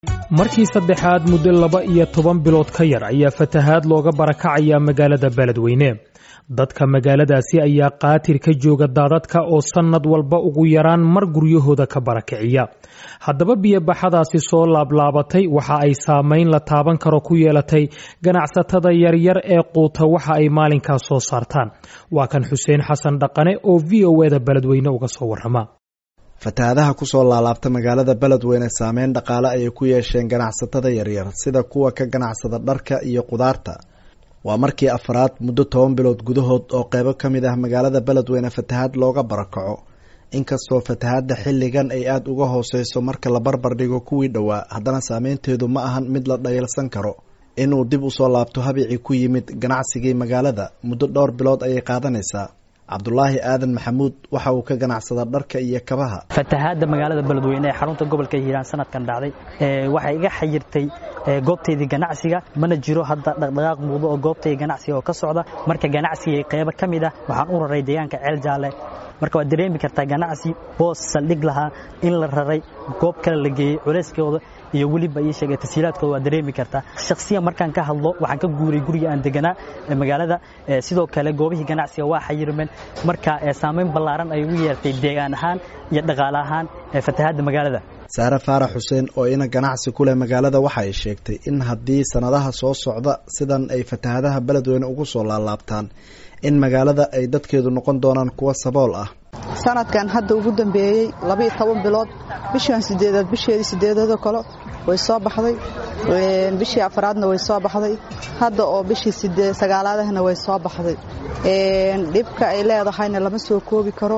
markii saddexaad muddo laba iyo toban bilood ka yar ayaa fatahaad looga barakacaya magaalada beledweyne dadka magaaladaasi ayaa qaatir ka jooga daadadka oo sannad walba ugu yaraan mar guryahooda ka barakiciya haddaba biyobaxadaasi soo laablaabatay waxa ay saamayn la taaban karo ku yeelatay ganacsatada yaryar ee quuta waxa ay maalinkaas soo saartaan waa kan xuseen xasan dhaqane oo v o eda beledweyne uga soo warrama fatahaadaha kusoo laalaabta magaalada beledweyne saameyn dhaqaale ayay ku yeesheen ganacsatada yaryar sida kuwa ka ganacsada dharka iyo qudaarta waa markii afaraad muddo toban bilood gudahood oo qeybo ka mid ah magaalada beledweyne fatahaad looga barakaco inkastoo fatahaadda xilligan ay aada uga hooseyso marka la barbar dhigo kuwii dhowaa haddana saameynteedu ma ahan mid la dhayalsan karo inuu dib usoo laabto habicii ku yimid ganacsigii magaalada muddo dhowr bilood ayay qaadanaysaa cabdulaahi aadan maxamuud waxa uu ka ganacsada dharka iyo kabaha fatahaadda magaalada beledweyne ee xarunta gobolka hiiraan sanadkan dhacday waxay iga xayirtay goobtaydii ganacsiga mana jiro hadda dhaqdhaqaaq muuqdo oo goobtayda ganacsiga oo ka socda marka ganacsigay qeybo ka mid ah waxaan u raray deegaanka ceel jaalle marka waad dareemi kartaa ganacsi boos saldhig lahaa in la raray goob kale la geeyey culeyskooda iyo weliba ii sheegay tasiilaadkooda waad dareemi kartaa shakhsiyan markaan ka hadlo waxaan ka guuray guriga aan deganaa magaalada sidoo kale goobihii ganacsiga waa xayirmeen marka saamayn ballaaran ay ugu yeertay deegaan ahaan iyo dhaqaale ahaan fatahaadda magaalada saare faarax xuseen oo ina ganacsi ku leh magaalada waxa ay sheegtay in haddii sannadaha soo socda sidan ay fatahaadaha beledweyne ugu soo laalaabtaan in magaalada ay dadkeedu noqon doonaan kuwa sabool ah sanadkan hadda ugu dambeeyey labaiyo toban bilood bishan sideedaad bisheedii sideedaadoo kale way soo baxday bishii afraadna way soo baxday hadda oo bishii sagaalaadahna way soo baxday dhibka ay leedahayna lama soo koobi karo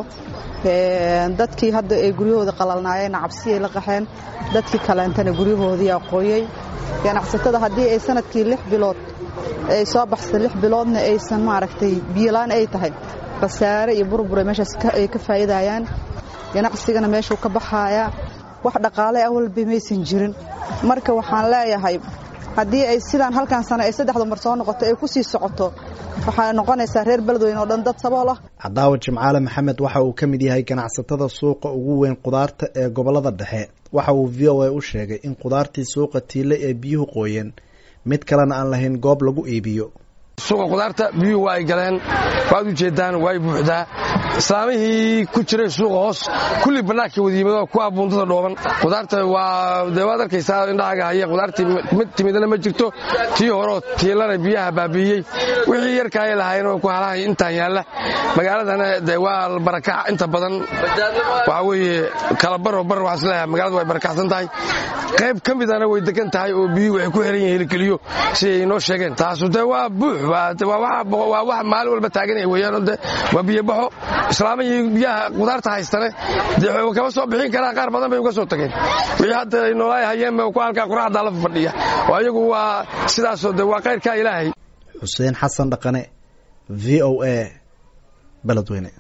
dadkii hadda ay guryahooda qalalnaayeenna cabsiyay la qaxeen dadkii kaleentana guryahoodiiyaa qoyey ganacsatada haddii ay sanadkii lix bilood ay soo baxsa lix biloodna aysan maaragtay biyolaan ay tahay khasaare iyo burbura meeshaas ay ka faa'iidayaan ganacsigana meeshuu ka baxaayaa wax dhaqaale awalba maysan jirin marka waxaan leeyahay haddii ay sidaan halkan sano ay saddexda mar soo noqoto ay ku sii socoto waxay noqonaysaa reer beledweyne oo dhan dad sabool ah cadaawa jimcaale maxamed waxa uu ka mid yahay ganacsatada suuqa ugu weyn qudaarta ee gobolada dhexe waxa uu v o a u sheegay in qudaartii suuqa tiile ee biyuhu qooyeen mid kalena aan lahayn goob lagu iibiyo suuqa qudaarta biyuhu waa ay galeen waad u jeeddaan way buuxdaa islaamihii ku jiray suuqa hoos kulli bannaankii wadiimado kuwa buundada dhooban qudaarta waa dee waad arkaysaa indhahaaga haya qudaartii mid timidana ma jirto tii horeo tiilana biyaha baabi'iyey wixii yarkaaya lahaayeen oo ku halahay intaan yaalla magaaladana de waa barakac inta badan waxaa weeye kala baroo bar waxaan isleeyahay magaaladu way barakacsan tahay qayb ka midana way degan tahay oo biyuhu waxay ku xiran yihiin helikeliyo siday inoo sheegeen taasu dee waa buux waa wax maalin walba taaganaya weeyaan de waa biyobaxo islaamihii biyaha qudaarta haystane dee kama soo bixin karaan qaar badan bay uga soo tageen wixii hadda ay noolaay hayeen ba ku halkaa quraacdaa la fadhiya oo ayagu waa sidaasoo de waa kayrkaa ilaahay xuseen xasan dhaqane v o a beledweyne